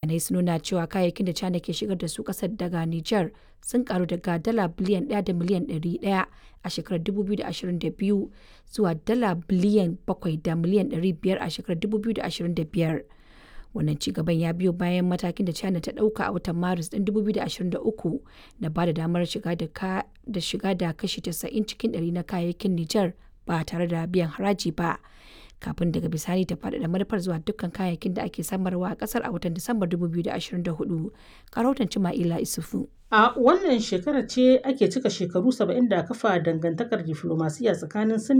bayanai sun nuna cewa kayayyakin da china ke shigar da su kasar daga niger sun karu daga dala biliyan 1 da miliyan 100 a shekarar 2022 zuwa dala biliyan 7 da miliyan 500 a shekarar 2025 wannan cigaban ya biyo bayan matakin da china ta dauka a watan maris ɗin 2023 na ba da damar shiga da shiga da kashi 90 cikin 100 na kayayyakin niger ba tare da biyan haraji ba kafin daga bisani ta faɗaɗa manufar zuwa dukkan kayayyakin da ake samarwa a ƙasar a watan Disambar 2024. Karautan Cima'ila Isufu. A wannan shekarar ce ake cika shekaru 70 da kafa dangantakar diflomasiyya tsakanin Sin